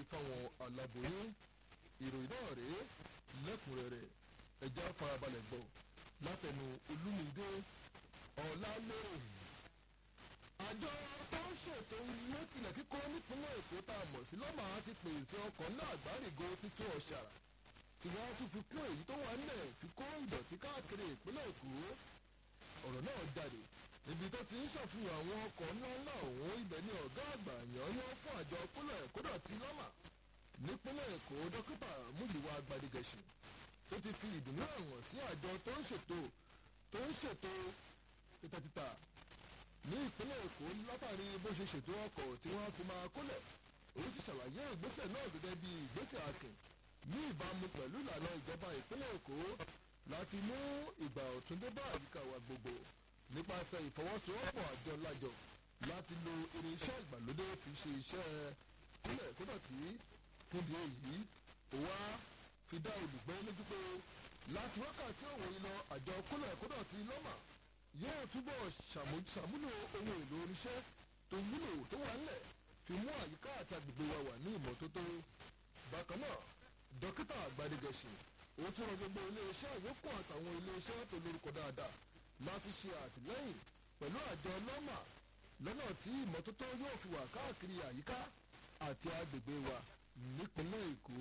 fáwọn aláboyún ìròyìn náà rèé lẹ́kùnrẹ́rẹ́ ẹ̀já farabalẹ̀ gbọ́ látẹnu olúmídé ọ̀làlérè àjọ tó ń ṣètò ilé ilẹ̀ kíkọ́ nípínlẹ̀ èkó tá a mọ̀ sí lọ́mà ti pèsè ọkọ̀ ńlá àgbárígo títún ọ̀ṣàrà tí wọ́n tún fi kún èyí tó wà nílẹ̀ fi kó ìdọ̀tí káàkiri ìpínlẹ̀ èkó ọ̀rọ̀ náà jáde níbi tó ti ń ṣàfihàn àwọn ọkọ̀ ńláńlá ọ̀hún ibẹ̀ ní ọ̀gá àgbà yànyàn fún àjọ kólẹ̀ kódọ̀tí lọ́mà nípínlẹ̀ èkó dókítà múyìwá gbadigẹ̀ṣin tó ti fi ìdùnnú àwọn sí àjọ tó ń ṣètò tó ń ṣètò títàtítà ní ìpínlẹ̀ èkó látàrí bó ṣe ṣètò ọkọ̀ tí wọ́n fi máa kólẹ̀ òun sì ṣàlàyé ìgbésẹ̀ náà gẹ́gẹ́ bí ìgbésẹ̀ akin ní ìbámu pẹ̀lú ìlànà ìjọba ìpínlẹ̀ èkó láti mú ìgbà ọ̀tun dé bá àyíká wa gbogbo nípasẹ̀ ìfọwọ́sowọ́pọ̀ àjọ lájọ láti lo irinṣẹ́ ìgbàlódé fi ṣe iṣẹ́ kólẹ̀ kódọ̀tí fúndi èyí òwa fi dá olùgbé lójú pé láti wákàtí òwò ìlọ àjọ kólẹ̀ kódọ̀tí lọ́mà yóò túbọ̀ ṣàmúlò ohun èlò oníṣẹ́ tó wúlò tó wà nílẹ̀ fi mú àyíká àti agbègbè wa wà ní ìmọ́tótó. bákan náà dókítà àgbàdégẹ̀ṣì ó tún rọ gbogbo iléeṣẹ́ àyókù àtàwọn iléeṣẹ́ tó lórúkọ dáadáa láti ṣe àtìlẹ́yìn pẹ̀lú àjọ lọ́mà lọ́nà tí ìmọ́tótó yóò fi wà káàkiri àyíká àti agbègbè wa nípínlẹ̀ èkó.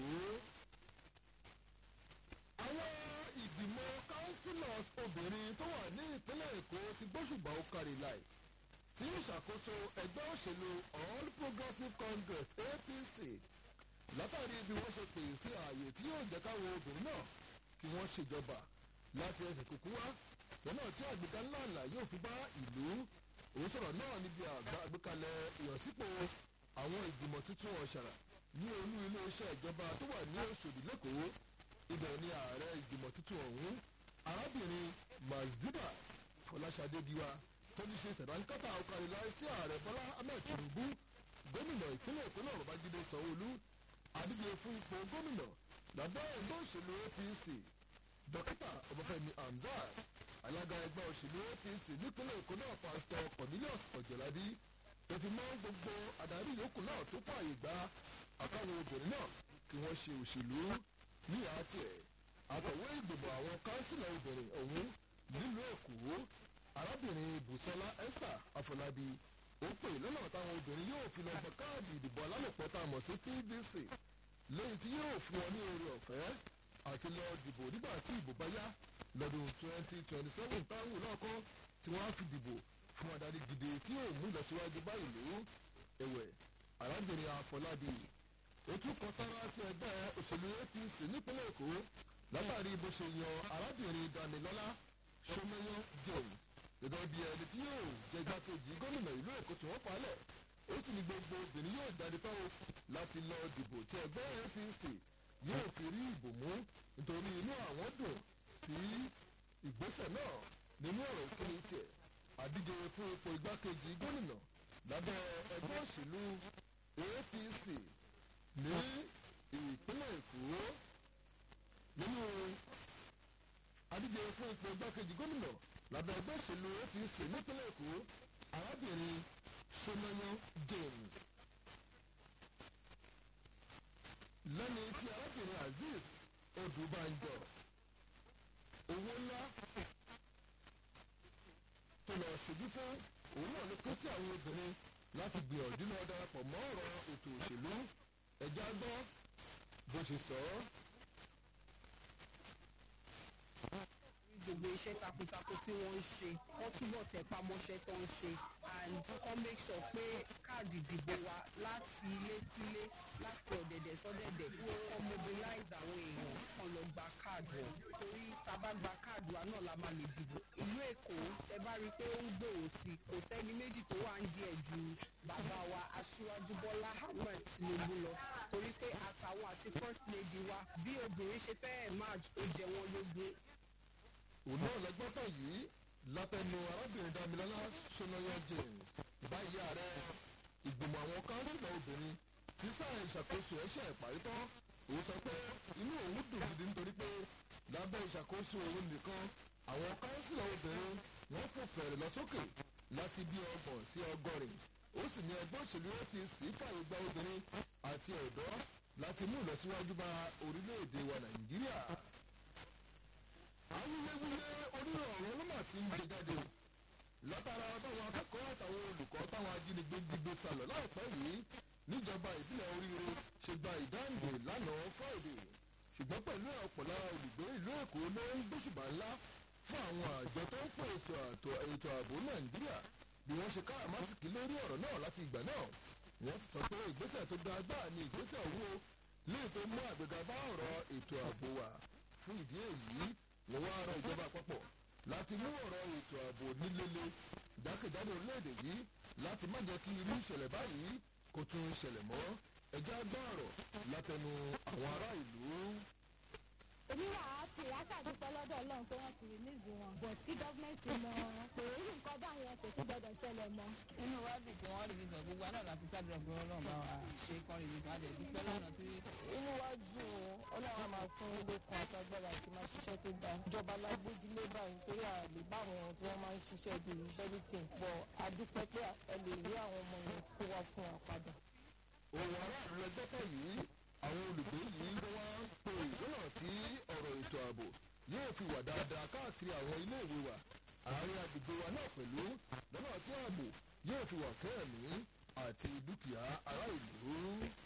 àwọn ìgbìmọ̀ councillors obìnrin tó wà ní ìpínlẹ̀ èkó ti gbóṣùbà ó kárí láì sí ìṣàkóso ẹgbẹ́ òṣèlú all progressives congress apc látàrí bí wọ́n ṣe pè sí ààyè tí yóò jẹ́ káwọn obìnrin náà kí wọ́n ṣèjọba láti ẹsẹ̀ kúkú wá lọ́nà tí àgbéga ńláńlá yóò fi bá ìlú òun sọ̀rọ̀ náà níbi àgbékalẹ̀ ìyànsípò àwọn ìgbìmọ̀ tuntun ọ̀ṣàrà ní olú iléeṣẹ́ ìjọba tó wà ní òṣòdì lẹ́kọ̀ọ́ ibẹ̀ ni ààrẹ ìgbìmọ̀ tuntun ọ̀hún arábìnrin mazida fọláṣadé giwa tó ní ṣe sẹ̀dáńkátà ọkàrìlá sí ààrẹ bọ́lá ahmed tinubu gómìnà ìpínlẹ̀ èkó náà babájídé sanwóolu adíje fún ipò gómìnà lábẹ́ ẹgbẹ́ òṣèlú apc dókítà ọbáfẹ́mi hamzat alága ẹgbẹ́ òṣèlú apc nípínlẹ̀ èkó náà pásítọ̀ cornelius ọ̀jọ̀ládì tó fi mọ́ gbogbo adarí yòókù náà tó fààyè gba àtàwọn obìnrin náà kí wọ́n ṣe òṣèlú ní àti ẹ̀ àtọ̀wé ìgbìmọ̀ àwọn kánsílà obìnrin ọ̀hún nílùú èkó arábìnrin bùsọ́lá esther afọlábí ó pè lọ́nà táwọn obìnrin yóò fi lọ gba káàdì ìdìbò alálòpọ̀ tá a mọ̀ sí pvc lẹ́yìn tí yóò fún wọn ní oore ọ̀fẹ́ àti lọ dìbò nígbà tí ìbò bá yá lọ́dún twenty twenty seven táwọn lọ́kọ́ tí wọ́n á fi dìbò fún adarí gidi tí yóò mú ìlọsíwájú bá ìlú ẹ̀wẹ̀ arábìnrin afọlábí ó tún kọ sára sí ẹgbẹ́ òṣèlú apc nípínlẹ̀ èkó látàrí bó ṣe yan arábìnrin damilọ́lá sọmọyán james gẹ́gẹ́ bí ẹni tí yóò jẹ igbákejì gómìnà ìlú èkó tí wọ́n falẹ̀ ó sì ní gbogbo obìnrin yóò jáde tán o láti lọ dìbò tí ẹgbẹ́ apc yóò fi rí ìbò mú nítorí inú àwọn dùn sí ìgbésẹ̀ náà nínú ọ̀rọ̀ ìkíni tiẹ̀ àdíje fún ipò igbákejì gómìnà lábẹ́ ẹgbẹ́ òṣèlú apc ní ìpínlẹ̀ èkó nínú àdíje fún ipò igbákejì gómìnà lábẹ́ ẹgbẹ́ òṣèlú apc nípínlẹ̀ èkó arábìnrin sonayan james lẹ́ni tí arábìnrin azeez odùbànjọ owó ńlá tó lọ ṣojú fún òun náà ló ké sí àwọn obìnrin láti gbìyànjú lọ darapọ̀ mọ́ ọ̀rọ̀ ètò òṣèlú ẹ̀já gbọ́ bó ṣe sọ ọ́. gbogbo iṣẹ́ takuntakun tí wọ́n ń ṣe wọ́n túbọ̀ tẹpá mọ́ṣẹ́ tó ń ṣe and kọ́ make sure pé káàdì ìdìbò wa láti ilé sílé láti ọ̀dẹ̀dẹ̀ sọ́dẹ̀dẹ̀ kọ́ mobilize àwọn èèyàn kan lọ gba káàdì wọn torí tá bá gba káàdì wa náà la máa lè dìbò ìlú èkó ẹ bá rí i pé ó ń gbòòrò sí i kò sẹ́ni méjì tó wà ń díẹ̀ ju bàbá wa aṣíwájú bọ́lá ahmed tinubu lọ torí pé àtàwọn àti first lady wa bí obìnrin ṣe fẹ́ emerge ó jẹ wọ́n lógún òun náà lẹ́gbọ́n tán yìí látẹnu arábìnrin damilọ́lá sonayan james báyìí ààrẹ ìgbìmọ̀ àwọn kánsílà obìnrin tí sáà ìṣàkóso ẹ̀ṣẹ̀ ìparí tán òun sọ pé inú òun dùn gidi nítorí pé lábẹ́ ìṣàkóso òun nìkan àwọn kánsílà obìnrin wọ́n fò fẹ̀rẹ̀ lọ sókè láti bí ọgbọ̀n sí ọgọ́rin ó sì ní ẹgbẹ́ òṣèlú apc fàyè gba obìnrin àti ọ̀dọ́ láti mú ìlọsíwájú bá orílẹ̀-èdè wa nàìjíríà. awuyewuye onírọ̀ ọ̀rọ̀ ló mà ti ń gbé jáde o látara báwọn akẹ́kọ̀ọ́ àtàwọn olùkọ́ táwọn ajínigbé jígbé sálọ láìpẹ́ yìí níjọba ìbílẹ̀ oríire ṣe gba ìdáǹdè lánàá friday ṣùgbọ́n pẹ̀lú ọ̀pọ̀ lára olùgbé ìlú èkó ló ń gbóṣùbà ńlá fún àwọn àjọ tó ń pèsè ètò ààbò nàìjíríà bí wọ́n ṣe káràmásìkì lórí ọ̀rọ̀ náà láti ìgbà náà wọ́n ti sọ pé ìgbésẹ̀ tó dáa gbáà ni ìgbésẹ̀ owó léè tó mú àgbéga bá ọ̀rọ̀ ètò ààbò wa fún ìdí èyí wọ́n wá rọ ìjọba àpapọ̀ láti mú ọ̀rọ̀ ètò ààbò nílele jákèjádò orílẹ̀-èdè yìí láti má jẹ́ kí irú ìṣẹ̀lẹ̀ báyìí kó tún ṣẹlẹ̀ mọ́ ẹjọ́ gbọ́ ọ̀rọ̀ látẹnu àwọn ará ìlú èmi wà á fi aṣàdúpẹ́ lọ́dọ̀ ọlọ́run pé wọ́n ti rìlíìsì wọn but kí gọ́ọ̀mẹ̀ntì mọ pé irú nǹkan báyẹn kò tún gbọdọ̀ ṣẹlẹ̀ mọ́. inú wa dùn pé wọ́n rìlíìsì wọn gbogbo náà láti sábẹ̀ pé ọlọ́run bá wa ṣe kán rìlíìsì wọn àjẹ́ dúpẹ́ lọ́nà tí. inú wa dùn ó ọlọ́run á máa fún lókun àtàgbàrà àti máa ṣiṣẹ́ tó dáa ìjọba lágbójúlé báyìí nítorí àlè báwọn tí wọ́n máa ń ṣiṣẹ́ bíi everything pọ̀ adúpẹ́ pé ẹ lè rí àwọn ọmọ yẹn kó wá fún wa padà. òun aráàlú ẹgbẹ́kọ̀ yìí àwọn olùgbé yìí ló wá ń pe ìdúnà tí ọ̀rọ̀ ètò ààbò yóò fi wà dáadáa káàkiri àwọn iléèwé wa àárín agbègbè wa náà pẹ̀lú lọ́nà tí ààbò yóò fi wà kẹ́ẹ̀mí àti dúkìá ará ìlú.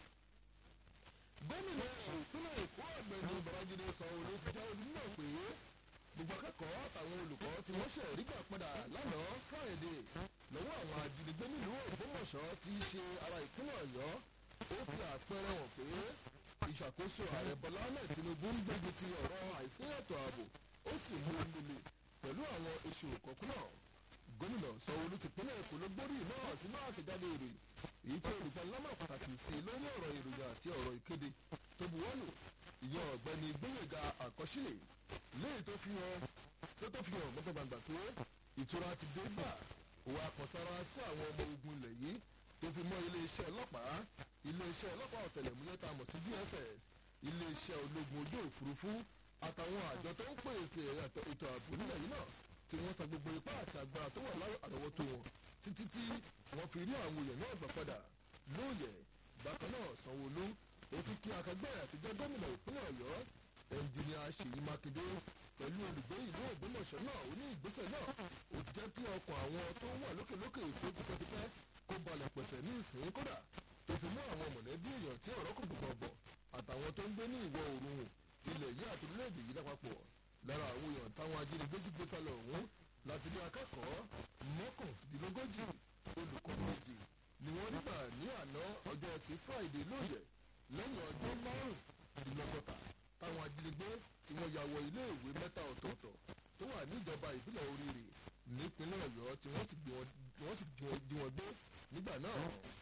gómìnà ìpínlẹ̀ èkó ọ̀gbẹ́ni babájídé sanwó-olú ti já onímọ̀ pé gbogbo akẹ́kọ̀ọ́ àtàwọn olùkọ́ tí wọ́n ṣe rígbà padà lánàá friday lọ́wọ́ àwọn ajínigbé nílùú ògbómọ̀ṣọ́ tí í ṣe ara ìpínlẹ̀ ọ̀yọ́ ó fi àpẹẹrẹ hàn pé ìṣàkóso ààrẹ bọ́lá ahmed tinubu ń gbógun ti ọ̀rọ̀ àìsí ètò ààbò ó sì mú un lulẹ̀ pẹ̀lú àwọn èso òkọ̀kún náà gómìnà sanwó-olú ti pínlẹ̀ èkó ló gbórí náà sínú àtẹ̀jáde ìròyìn èyí tí olùfẹ́lámọ̀ pàtàkì sí i lórí ọ̀rọ̀ ìròyìn àti ọ̀rọ̀ ìkéde tó buwọ́lù ìyẹn ọ̀gbẹ́ni gbẹ̀yẹ̀gà àkọsílẹ̀ léyìí tó fi hàn tó tó fi hàn gbọ́gbàgbà pé ìtura ti dé gbà òun àkànsára sí àwọn ọmọ ogun ilẹ̀ yìí tó fi mọ́ iléeṣẹ́ ọlọ́pàá iléeṣẹ́ ọlọ́pàá ọ̀tẹlẹ̀múyẹ́ tá a mọ̀ sí dss iléeṣẹ́ ológun ojú òfurufú àtàwọn àjọ tó ń pèsè ètò ààbò nílẹ̀ yìí náà tí wọ́n sa gbogbo ipá àti agbára tó wà àrọ́wọ́tó wọn títí tí wọ́n fi rí àwọn èèyàn náà gbà padà lóòyẹ̀ bákan náà sanwó-olú ó tún kí akẹgbẹ́ àtijọ́ gómìnà ìpínlẹ̀ ọ̀yọ́ ẹnjìnìà ṣèyí mákindé pẹ̀lú olùgbé ìlú ògbómọ̀ṣọ́ náà ó ní ìgbésẹ̀ náà ó ti jẹ́ kí ọkọ̀ àwọn tó wà lókèlókè èkó tipẹ́tipẹ́ kó balẹ̀ pẹ̀sẹ̀ ní ìsìn kódà tó fi mú àwọn mọ̀lẹ́bí èèyàn tí ọ̀rọ̀ kò gbọ̀ngbọ̀ àtàwọn tó ń gbé ní ìwọ̀ oòrùn ilẹ̀ yìí àti orílẹ̀-èdè yìí lápapọ̀ lára àwọn èèyàn táwọn ajínigbé jí gbé sálọ ọ̀hún láti ní akẹ́kọ̀ọ́ mọ́kàndínlógójì olùkọ́ méjì ni wọ́n nígbà ní àná ọjọ́ ti friday lóye lẹ́yìn ọdún márùndínlọ́gọ́ta táwọn ajínigbé tí wọ́n ya wọ iléèwé mẹ́ta ọ̀tọ̀ọ̀tọ̀ tó wà níjọba ìbílẹ̀ oríire nípínlẹ̀ ọ̀yọ́ tí wọ́n sì jí wọn gbé nígbà náà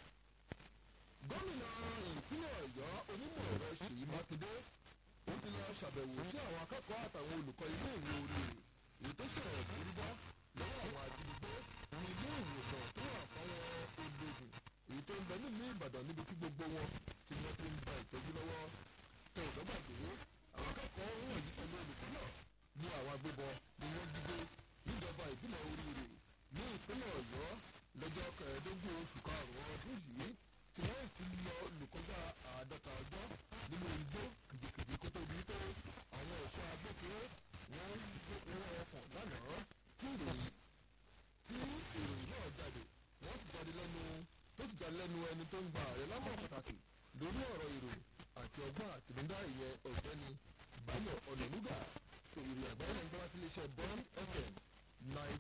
gómìnà ìpínlẹ̀ ọ̀yọ́ onímọ̀ ẹ̀rọ ṣèyí mákindé ó ti lọ ṣàbẹ̀wò sí àwọn akẹ́kọ̀ọ́ àtàwọn olùkọ́ ilé ìwé oríire èyí tó ṣẹlẹ̀ ìforí bọ́ lọ́wọ́ àwọn ajínigbé ní ilé ìwòsàn tó wà fáwọn ológun èyí tó ń bẹ nílùú ìbàdàn níbi tí gbogbo wọn tí wọ́n ti ń gba ìtọ́jú lọ́wọ́ tó ìdọ́gbàgbé àwọn akẹ́kọ̀ọ́ wọ̀nyí pẹ̀lú olùkọ́ náà ní àwọn agbébọn ni wọ́n jí gbé níjọba ìbílẹ̀ oríire ní ìpínlẹ̀ ọ̀yọ́ lọ́jọ́ kẹẹ̀ẹ́dógún oṣù karùn-ún ọdún yìí tí wọ́n ti lọ lùkọ́jà àádọ́ta ọjọ́ nínú igbó kìjìkìjì kó tó di pé àwọn ẹ̀ṣọ́ agbófinró wọ́n wọ́n ọkàn lánàá tí ìròyìn tí ìròyìn náà jáde wọ́n sì jáde lẹ́nu tó sì jáde lẹ́nu ẹni tó ń gba ààrẹ lámọ̀ pàtàkì lórí ọ̀rọ̀ ìròyìn àti ọgbọ́n àtinúdá ìyẹn ọ̀gbẹ́ni báyọ̀ ọ̀nànúgà ìròyìn àgbáyé ń gbọ́dọ̀ sí iléeṣẹ́ bond fm nine